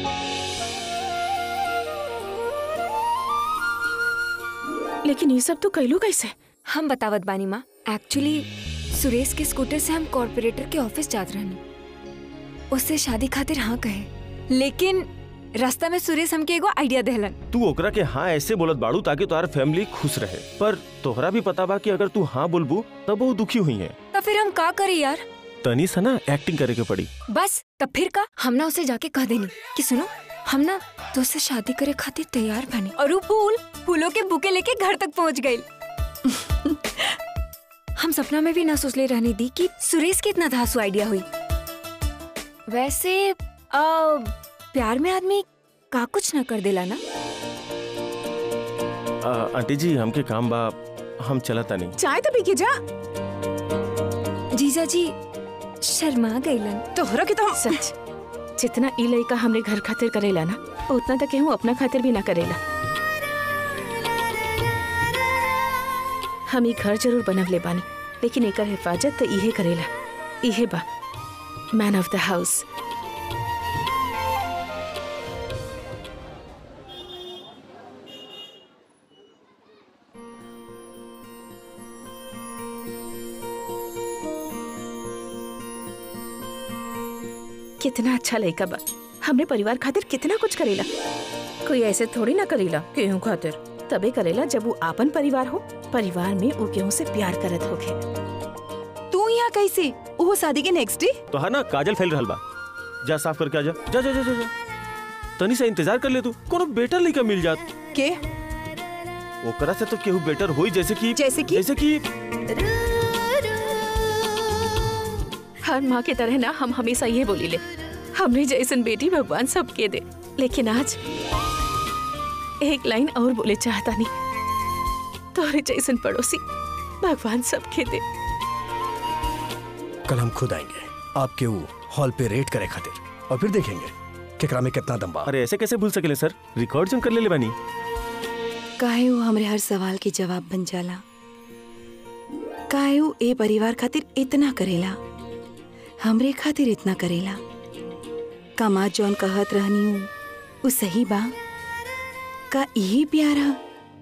[SPEAKER 2] लेकिन ये सब तो कैलू कैसे
[SPEAKER 1] हम बतावत बानी माँ एक्चुअली सुरेश के स्कूटर से हम कॉर्पोरेटर के ऑफिस जात रहनी उससे शादी खातिर हाँ कहे लेकिन रास्ता में सुरेश हमके एगो आइडिया देहलन
[SPEAKER 5] तू ओकरा के हाँ ऐसे बोलत बाड़ू ताकि तुम्हार फैमिली खुश रहे पर तोहरा भी पता बा कि अगर तू हाँ बोलबू तब वो दुखी हुई है
[SPEAKER 1] तो फिर हम का करी यार
[SPEAKER 5] तनी सा ना एक्टिंग करे के पड़ी
[SPEAKER 1] बस तब फिर का हम ना उसे जाके कह देनी कि सुनो हम ना तुझसे शादी करे खातिर तैयार बनी और वो फूल फूलों के बुके लेके घर तक पहुंच गई हम सपना में भी ना सोच ले रहने दी कि सुरेश की इतना धासु आइडिया हुई वैसे आ, प्यार में आदमी का कुछ ना कर देला ना
[SPEAKER 5] आ, आंटी जी हमके काम बा हम चलता नहीं
[SPEAKER 6] चाय तो पी के जा
[SPEAKER 1] जीजा जी शर्मा गईलन
[SPEAKER 6] तोहरा के तो हम
[SPEAKER 2] सच जितना ई लड़का हमरे घर खातिर करेला ना उतना तक केहू अपना खातिर भी ना करेला हम ई घर जरूर बनवले बानी लेकिन एकर हिफाजत तो इहे करेला इहे बा मैन ऑफ द हाउस कितना अच्छा लड़का बा हमरे परिवार खातिर कितना कुछ करेला कोई ऐसे थोड़ी ना करेला केहू खातिर तबे करेला जब वो आपन परिवार हो परिवार में वो केहू से प्यार करत होखे
[SPEAKER 6] तू यहाँ कैसे वो शादी के नेक्स्ट डे
[SPEAKER 5] तो है ना काजल फैल रहल बा जा साफ करके आ जा जा जा जा जा, जा। तनी सा इंतजार कर ले तू कोनो बेटर लड़का मिल जात
[SPEAKER 6] के
[SPEAKER 5] ओकरा से तो केहू बेटर होई जैसे कि
[SPEAKER 6] जैसे कि?
[SPEAKER 5] जैसे कि
[SPEAKER 2] हर माँ के तरह ना हम हमेशा ये बोली ले हमने जैसन बेटी भगवान सबके दे लेकिन आज एक लाइन और बोले चाहता नहीं तोरे जैसन पड़ोसी भगवान सबके दे
[SPEAKER 3] कल हम खुद आएंगे आपके वो हॉल पे रेड करे खातिर और फिर देखेंगे केकरा में कितना दम बा
[SPEAKER 5] अरे ऐसे कैसे भूल सकेले सर रिकॉर्ड जन कर ले ले बानी
[SPEAKER 6] काहे वो हमरे हर सवाल के जवाब बन जाला काहे वो ए परिवार खातिर इतना करेला हमरे खातिर इतना करेला कमा जौन कहत रहनी हूँ उ सही बा का यही प्यार है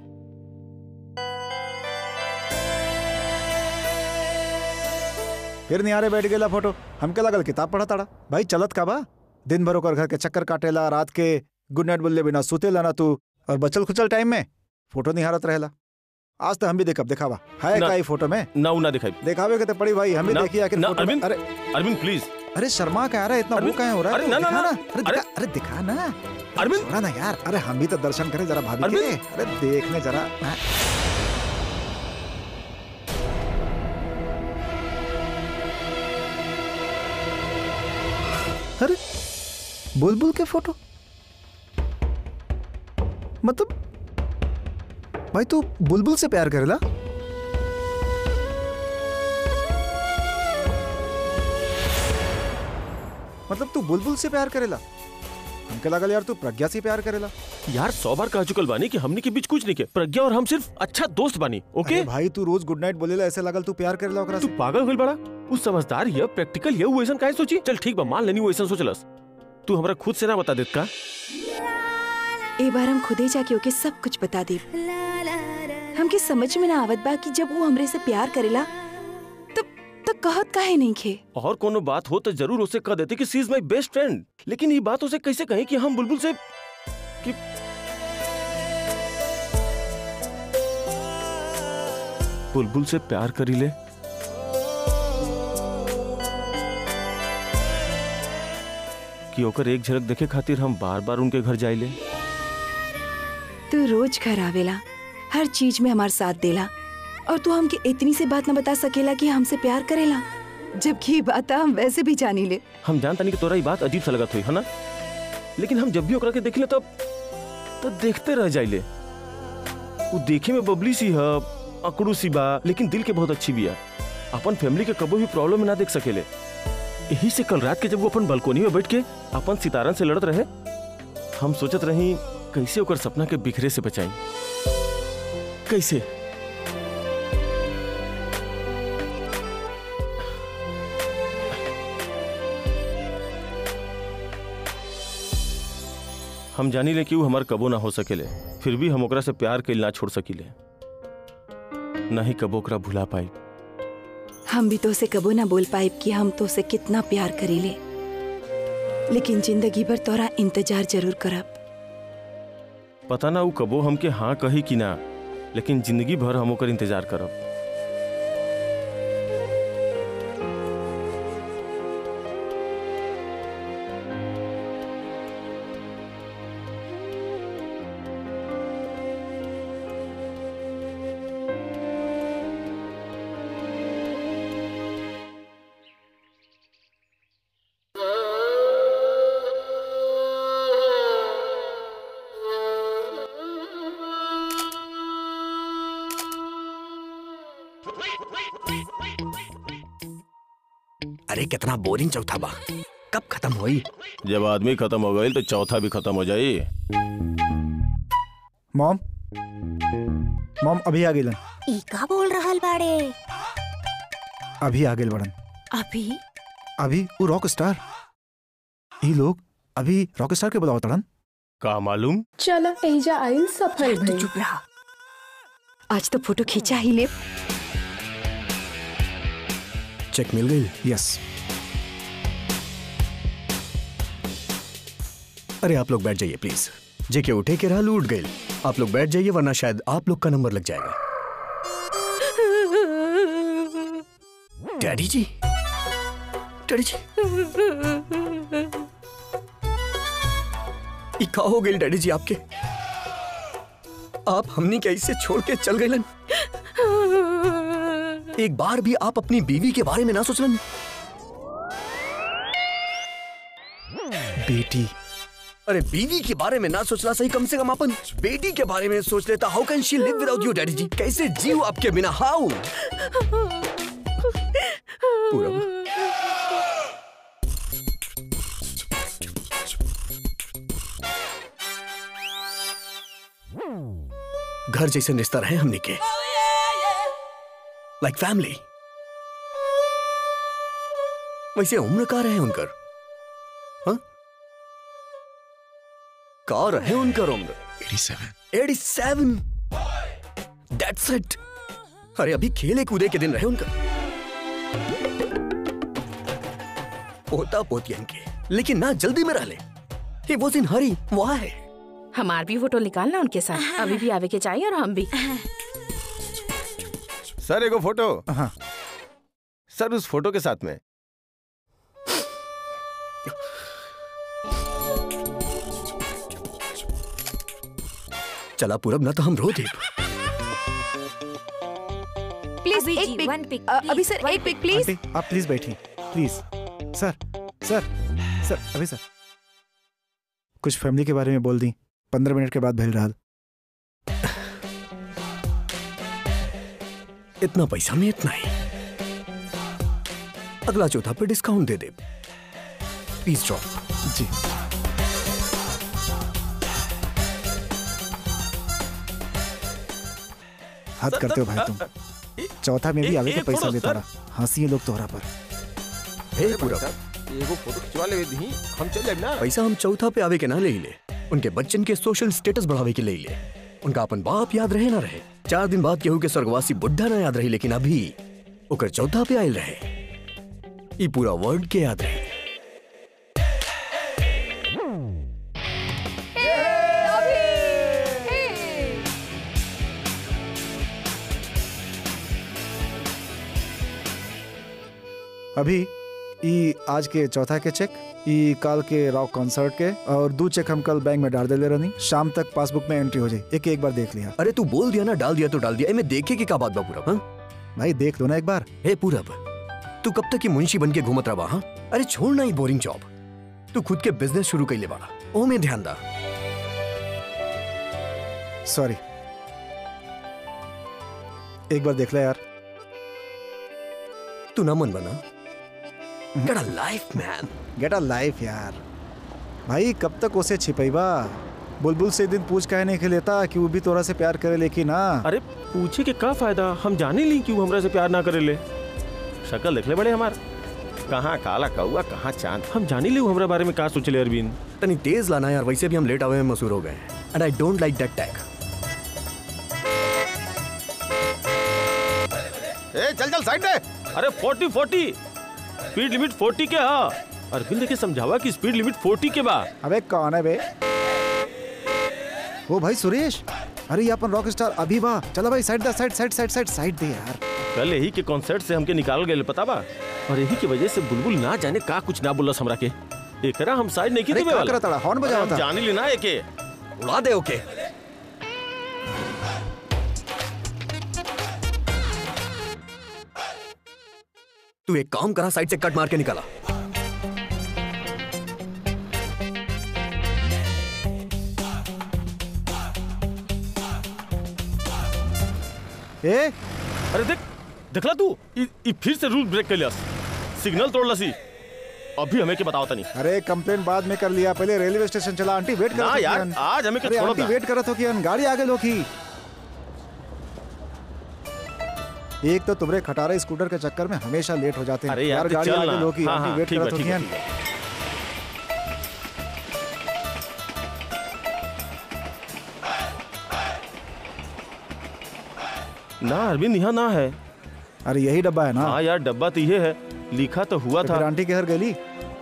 [SPEAKER 7] फिर निहारे बैठ गेला फोटो हमके लगल किताब पढ़ा ताड़ा भाई चलत का बा दिन भर ओकर घर के चक्कर काटेला रात के गुड नाइट बोलले बिना सुतेला ना तू और बचल खुचल टाइम में फोटो निहारत रहेला आज तो हम भी देखब दिखावा है
[SPEAKER 5] ना।
[SPEAKER 7] का ई फोटो में
[SPEAKER 5] ना उ ना दिखाई
[SPEAKER 7] दिखावे के तो पड़ी भाई हम भी
[SPEAKER 5] ना,
[SPEAKER 7] देखिए आखिर
[SPEAKER 5] ना,
[SPEAKER 7] फोटो में
[SPEAKER 5] अरविंद,
[SPEAKER 7] अरे
[SPEAKER 5] अरविंद प्लीज
[SPEAKER 7] अरे शर्मा क्या रहा है इतना वो
[SPEAKER 5] अरविंद,
[SPEAKER 7] क्या हो रहा है
[SPEAKER 5] अरे
[SPEAKER 7] तो
[SPEAKER 5] ना, ना,
[SPEAKER 7] दिखा
[SPEAKER 5] ना,
[SPEAKER 7] अरे
[SPEAKER 5] अरे-
[SPEAKER 7] दिखा अरे दिखा ना
[SPEAKER 5] अरविंद
[SPEAKER 7] छोड़ा ना यार अरे हम भी तो दर्शन करें जरा भाभी के
[SPEAKER 5] अरविंद!
[SPEAKER 7] अरे देखने जरा हाँ। अरे बुलबुल के फोटो मतलब भाई तू बुलबुल से प्यार करेला मतलब तू बुलबुल से प्यार करेला हमके लगल यार तू प्रज्ञा से प्यार करेला
[SPEAKER 5] यार सौ बार कह चुकल बानी कि हमने के बीच कुछ नहीं के प्रज्ञा और हम सिर्फ अच्छा दोस्त बानी ओके
[SPEAKER 7] अरे भाई तू रोज गुड नाइट बोलेला ऐसे लगल तू प्यार करेला ओकरा
[SPEAKER 5] तू
[SPEAKER 7] से
[SPEAKER 5] पागल होइल बड़ा उ समझदार ये प्रैक्टिकल ये उ ऐसन काहे सोची चल ठीक बा मान लेनी उ ऐसन सोचलस तू हमरा खुद से ना बता देत का
[SPEAKER 6] एक बार हम खुदे जाके ओके सब कुछ बता दे हमके समझ में ना आवत बा कि जब वो हमरे से प्यार करेला तब तब कहत काहे नहीं खे
[SPEAKER 5] और कोनो बात हो तो जरूर उसे कह देते कि she is my best friend लेकिन ये बात उसे कैसे कहें कि हम बुलबुल से कि बुलबुल से प्यार करी ले कि ओकर एक झलक देखे खातिर हम बार बार उनके घर जाइले
[SPEAKER 6] तू रोज घर आवेला हर चीज में हमार साथ देला और तू हमके इतनी सी बात न बता सकेला कि हमसे प्यार करेला जबकि ये बात हम वैसे भी जानी ले
[SPEAKER 5] हम जानता नहीं कि तोरा ये बात अजीब सा लगत हुई है ना लेकिन हम जब भी ओकरा के देखले तब तब देखते रह जाइले वो देखे में बबली सी है अकड़ू सी बा लेकिन दिल के बहुत अच्छी भी है अपन फैमिली के कबो भी प्रॉब्लम में ना देख सकेले यही से कल रात के जब वो अपन बालकोनी में बैठ के अपन सितारन से लड़त रहे हम सोचत रही कैसे ओकर सपना के बिखरे से बचाई कैसे हम जानी ले कि वो हमार कबो ना हो सकेले फिर भी हम ओकरा से प्यार के ना छोड़ सकीले ना ही कबो ओकरा भुला पाई
[SPEAKER 6] हम भी तो से कबो ना बोल पाइब कि हम तो से कितना प्यार करीले लेकिन जिंदगी भर तोरा इंतजार जरूर करब
[SPEAKER 5] पता ना वो कबो हमके हाँ कही कि ना लेकिन जिंदगी भर हम ओकर इंतजार करब
[SPEAKER 3] अरे कितना बोरिंग चौथा बा कब खत्म होई
[SPEAKER 5] जब आदमी खत्म हो गई तो चौथा भी खत्म हो जाई
[SPEAKER 7] मॉम मॉम अभी आ गेलन
[SPEAKER 4] ई का बोल रहल बाड़े
[SPEAKER 7] अभी आ गेल बड़न
[SPEAKER 2] अभी
[SPEAKER 7] अभी वो रॉक स्टार ये लोग अभी रॉक स्टार के बुलाओ तड़न
[SPEAKER 5] का मालूम
[SPEAKER 9] चलो एजा आइल सफल
[SPEAKER 6] तू
[SPEAKER 9] भई
[SPEAKER 6] चुप रहा आज तो फोटो खींचा ही ले
[SPEAKER 3] चेक मिल गई
[SPEAKER 7] यस
[SPEAKER 3] अरे आप लोग बैठ जाइए प्लीज जेके उठे के रहल उठ गई आप लोग बैठ जाइए वरना शायद आप लोग का नंबर लग जाएगा डैडी जी डैडी जी ई का हो गई डैडी जी आपके आप हमनी कैसे छोड़ के चल गए एक बार भी आप अपनी बीवी के बारे में ना सोचलन बेटी अरे बीवी के बारे में ना सोचना सही कम से कम अपन बेटी के बारे में सोच लेता how can she live without you daddy ji कैसे जीव आपके बिना हाउ पूरा घर जैसे रिश्ता रहे हमने के लाइक फैमिली वैसे उम्र का रहे उनकर हाँ का रहे उनका उम्र
[SPEAKER 10] 87
[SPEAKER 3] 87 दैट्स इट अरे अभी खेले कूदे के दिन रहे उनका पोता पोतियन के लेकिन ना जल्दी में रह ले he was in Hari why
[SPEAKER 2] हमार भी फोटो निकालना उनके साथ अभी भी आवे के चाहिए और हम भी
[SPEAKER 5] सर एगो फोटो
[SPEAKER 7] हाँ
[SPEAKER 5] सर उस फोटो के साथ में
[SPEAKER 3] चला पूरब ना तो हम रो दे
[SPEAKER 6] प्लीज
[SPEAKER 1] अभी
[SPEAKER 6] एक
[SPEAKER 1] जी,
[SPEAKER 6] पिक
[SPEAKER 1] one pic,
[SPEAKER 6] अ, अभी
[SPEAKER 1] please,
[SPEAKER 6] सर
[SPEAKER 1] one
[SPEAKER 6] एक पिक प्लीज
[SPEAKER 7] आंटी आप प्लीज बैठिए प्लीज सर सर सर अभी सर कुछ फैमिली के बारे में बोल दी पंद्रह मिनट के बाद भेज रहा
[SPEAKER 3] इतना पैसा में इतना ही अगला चौथा पे डिस्काउंट दे दे प्लीज ड्रॉप
[SPEAKER 7] जी हद करते हो भाई तुम चौथा में भी
[SPEAKER 5] ए-
[SPEAKER 7] आगे का
[SPEAKER 5] एक
[SPEAKER 7] पैसा
[SPEAKER 5] फोटो,
[SPEAKER 7] लेता
[SPEAKER 5] सर।
[SPEAKER 7] रहा हंसी है लोग तोहरा पर
[SPEAKER 3] हे पूरब
[SPEAKER 5] एगो फोटो खिंचवा ले दी हम चल जाए ना
[SPEAKER 3] पैसा हम चौथा पे आवे के ना ले ही ले उनके बच्चन के सोशल स्टेटस बढ़ावे के ले ही ले उनका अपन बाप याद रहे ना रहे चार दिन बाद केहू के स्वर्गवासी बुढ़ा ना याद रही लेकिन अभी ओकर चौथा पे आयल रहे ई पूरा वर्ल्ड के याद रहे
[SPEAKER 7] अभी ई आज के चौथा के चेक ई काल के रॉक कॉन्सर्ट के और दो चेक हम कल बैंक में डाल देले रहनी शाम तक पासबुक में एंट्री हो जाए एक एक बार देख लिया
[SPEAKER 3] अरे तू बोल दिया ना डाल दिया तो डाल दिया एमे देखे की का बात बा पूरब हाँ
[SPEAKER 7] भाई देख लो ना एक बार
[SPEAKER 3] हे पूरब तू कब तक ही मुंशी बन के घूमत रहा हाँ अरे छोड़ ना ही बोरिंग जॉब तू खुद के बिजनेस शुरू कर ले बाड़ा ओ में ध्यान दा
[SPEAKER 7] सॉरी एक बार देख ले यार
[SPEAKER 3] तू ना मन बना Get a life, man.
[SPEAKER 7] Get a life यार भाई कब तक उसे छिपैबा बुलबुल से एक दिन पूछ काहे नहीं के लेता कि वो भी तोरा से प्यार करे लेकिन ना
[SPEAKER 5] अरे पूछे के का फायदा हम जाने ली क्यों हमरा से प्यार ना करे ले शक्ल देख ले बड़े हमार कहाँ काला कौआ कहाँ चांद हम जाने ली हमरा बारे में का सोचले अरविंद
[SPEAKER 3] तनी तेज लाना यार वैसे भी हम लेट आवे में मसूर हो गए and I don't like that tag
[SPEAKER 5] ए चल चल साइड दे अरे 40 40 स्पीड लिमिट 40 के हा अरविंद के समझावा कि स्पीड लिमिट 40 के बा
[SPEAKER 7] अबे कौन है बे ओ भाई सुरेश अरे ये अपन रॉक स्टार अभी वाह चला भाई साइड दा side side side side side दे यार
[SPEAKER 5] कल यही के कॉन्सर्ट से हमके निकाल गए पता बा और यही की वजह से बुलबुल ना जाने का कुछ ना बोलस हमरा के एकरा हम साइड नहीं की
[SPEAKER 7] अरे
[SPEAKER 5] देवे
[SPEAKER 7] का
[SPEAKER 5] वाला
[SPEAKER 7] करत ताड़ा? हॉर्न
[SPEAKER 5] अरे
[SPEAKER 7] बजावा
[SPEAKER 5] हम
[SPEAKER 7] था।
[SPEAKER 5] जाने ली ना एके
[SPEAKER 3] उड़ा दे ओके तू एक काम करा साइड से कट मार के निकाला
[SPEAKER 7] ए
[SPEAKER 5] अरे देख देखला तू ई ई फिर से रूल ब्रेक कर लिया सिग्नल तोड़ लसी अभी हमें के बताओ तनी
[SPEAKER 7] अरे कंप्लेन बाद में कर लिया पहले रेलवे स्टेशन चला आंटी वेट
[SPEAKER 5] ना
[SPEAKER 7] करत हो
[SPEAKER 5] यार,
[SPEAKER 7] कियन।
[SPEAKER 5] आज हमें के
[SPEAKER 7] अरे
[SPEAKER 5] छोड़ो
[SPEAKER 7] आंटी
[SPEAKER 5] ना।
[SPEAKER 7] वेट करत हो कियन गाड़ी आगे लोकी एक तो तुम्हारे खटारा स्कूटर के चक्कर में हमेशा लेट हो जाते हैं
[SPEAKER 5] अरे यार, तो
[SPEAKER 7] गाड़ी
[SPEAKER 5] चल
[SPEAKER 7] आगे
[SPEAKER 5] ना।
[SPEAKER 7] लोकी
[SPEAKER 5] हाँ,
[SPEAKER 7] आंटी
[SPEAKER 5] हाँ,
[SPEAKER 7] वेट
[SPEAKER 5] ठीक बा,
[SPEAKER 7] करत हो
[SPEAKER 5] ठीक बा,
[SPEAKER 7] कियन
[SPEAKER 5] ठीक ना अरविंद यहाँ ना है
[SPEAKER 7] अरे यही डब्बा है ना
[SPEAKER 5] हाँ यार डब्बा तो ये है लिखा तो हुआ
[SPEAKER 7] तो
[SPEAKER 5] था
[SPEAKER 7] फिर आंटी के घर गली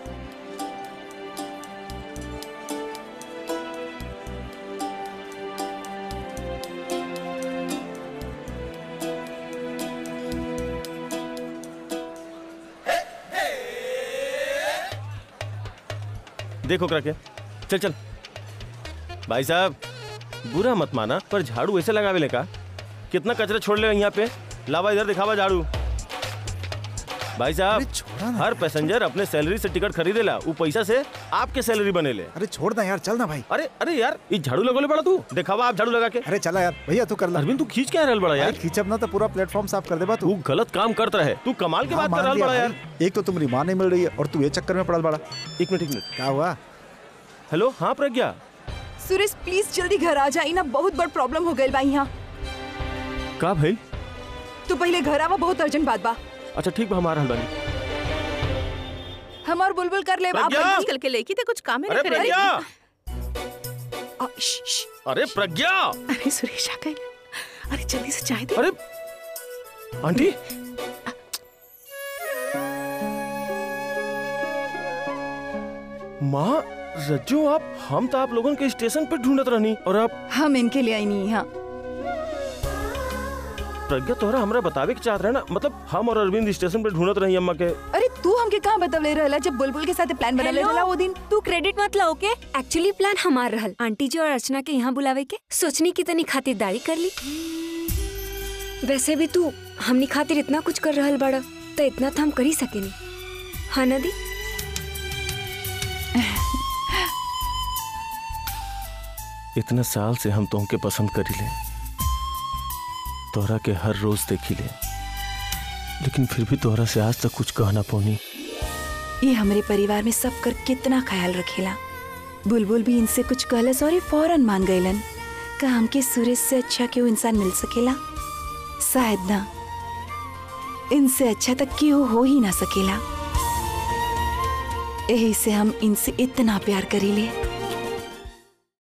[SPEAKER 5] देखो करा के चल चल भाई साहब बुरा मत माना पर झाड़ू ऐसे लगावे ले का कितना कचरा छोड़ ले यहाँ पे लावा इधर दिखावा झाड़ू भाई
[SPEAKER 7] अरे
[SPEAKER 5] साहब
[SPEAKER 7] छोड़ा ना
[SPEAKER 5] हर पैसेंजर अपने सैलरी से टिकट खरीदेला वो पैसा से आपके सैलरी बनेले
[SPEAKER 7] अरे छोड़ ना यार चल ना भाई
[SPEAKER 5] अरे अरे यार ये झाड़ू लगोले बड़ा तू दिखावा आप झाड़ू लगा के
[SPEAKER 7] अरे चला यार भैया तू कर ला
[SPEAKER 5] अरविंद तू खींच क्या रहल बड़ा
[SPEAKER 7] अरे
[SPEAKER 5] यार
[SPEAKER 7] खींचब ना तो पूरा प्लेटफॉर्म साफ कर देबा
[SPEAKER 5] तू
[SPEAKER 7] तू
[SPEAKER 5] गलत काम करता रहे तू कमाल की
[SPEAKER 7] हाँ,
[SPEAKER 5] बात कर
[SPEAKER 7] मान
[SPEAKER 5] रहल
[SPEAKER 7] लिया
[SPEAKER 5] बड़ा यार
[SPEAKER 7] भाई। एक तो तुम्हारी माँ नहीं मिल रही है और तू ये चक्कर में पड़ल बड़ा
[SPEAKER 5] एक मिनट एक मिनट
[SPEAKER 7] क्या हुआ
[SPEAKER 5] हेलो हाँ प्रज्ञा
[SPEAKER 6] सुरेश प्लीज जल्दी घर आ जा ना बहुत बड़ प्रॉब्लम हो गई बा यहाँ
[SPEAKER 5] का भाई
[SPEAKER 6] तू पहले घर आवा बहुत अर्जेंट बात बा
[SPEAKER 5] अच्छा ठीक बा हमारा हलवानी
[SPEAKER 6] हमार बुलबुल कर ले आप
[SPEAKER 5] प्रज्ञा!
[SPEAKER 2] आजकल के लेकी ते कुछ काम ही
[SPEAKER 5] अरे
[SPEAKER 2] नहीं करे
[SPEAKER 5] प्रज्ञा अरे प्रज्ञा
[SPEAKER 2] अरे सुरेश आ गए अरे जल्दी से चाय दे
[SPEAKER 5] अरे आंटी माँ रज्जो आप हम तो आप लोगों के स्टेशन पे ढूंढत रहनी और आप
[SPEAKER 6] हम इनके लिए आई नहीं यहाँ
[SPEAKER 5] प्रज्ञा तोहरा हमरा बतावे के चाहत रहे ना मतलब हम और अरविंद स्टेशन पे ढूंढत रही अम्मा के
[SPEAKER 6] अरे तू हमके कहाँ बतवले रहला जब बुलबुल के साथ प्लान बनवले
[SPEAKER 1] Hello?
[SPEAKER 6] रहला वो दिन
[SPEAKER 1] तू क्रेडिट मत ला ओके एक्चुअली प्लान हमार रहल आंटी जी और अर्चना के यहाँ बुलावे के सोचनी की तनी खातिरदारी कर ली वैसे भी तू हमनी खातिर इतना कुछ कर रहल बड़ा तो इतना तो हम कर ही सकेनी हाँ नदी
[SPEAKER 5] इतने साल से हम तुमके पसंद करी ले तोहरा के हर रोज देखी ले लेकिन फिर भी तोहरा से आज तक कुछ कहना पौनी
[SPEAKER 6] ये हमारे परिवार में सब कर कितना ख्याल रखेला बुलबुल भी इनसे कुछ कहलस और ये फौरन मान गईलन का हमके सूरज से अच्छा क्यों इंसान मिल सकेला शायद ना इनसे अच्छा तक क्यों हो ही ना सकेला यही से हम इनसे इतना प्यार करीले